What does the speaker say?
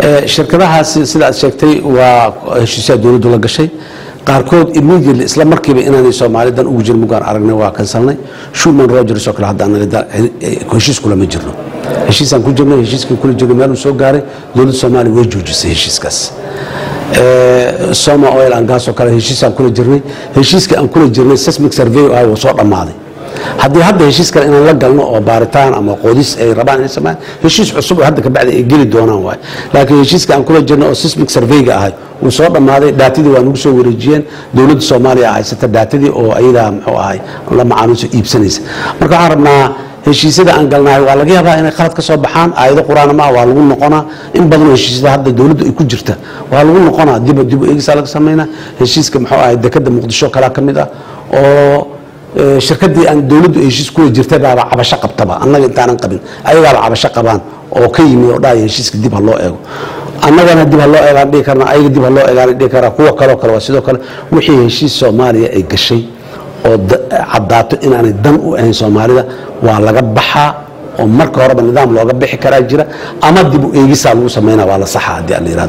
shirkadahaasi sida aad sheegtay waa heshiisyaha dowladdu la gashay qaarkood immediately isla markiiba inaanay soomaalidan ugu jirin mugaan aragnay waa kansalnay shuman rogers oo kale hadda anaga heshiis kulama jirno heshiisaan ku jirnay heshiiskii kula jirnay meel uu soo gaaray dowladda soomaaliya way joojisay heshiiskaas soma oil and gas oo kale heshiisaan kula jirnay heshiiskii aan kula jirnay seismic survey ah wuu soo dhammaaday haddii hadda heshiis kale inaan la galno oo baaritaan ama qoodis ay rabaan inay sameeyaan heshiis cusub oo hadda ka bacdi ay geli doonaan waay laakiin heshiiska aan kula jirno oo seismic surveyga ahay wuu soo dhammaaday daatadii waa nagu soo wareejiyeen dowladda soomaaliya haysata daatadii oo ayadaa muxuu ahay la macaamiilso iibsanaysa marka waxaan rabnaa heshiisyada aan galnahay waa laga yaabaa inay qalad ka soo baxaan aayado qur-aan ma waa lagu noqonaa in badanoo heshiisyada hadda dowladdu ay ku jirta waa lagu noqonaa dib dib eegisaa laga samaynaa heshiiska muxuu ahay dekada muqdisho kalaa ka mid ah oo shirkadii aan dowladdu heshiis kula jirtay baaba cabasho qabtaba annaga intaanan qabin ayagaaba cabasho qabaan oo ka yimi oo dhahaya heshiiska dib ha loo eego annagana dib ha loo eegaan dhihi karna ayaga dib ha loo eegaan dhihi karaa kuwa kaloo kale waa sidoo kale wixii heshiis soomaaliya ay gashay oo caddaato inaanay dan u ahayn soomaalida waa laga baxaa oo marka horeba nidaam looga bixi karaa jira ama dib u eegisaa lagu samaynaa waa la saxa haddii aan la yihahdo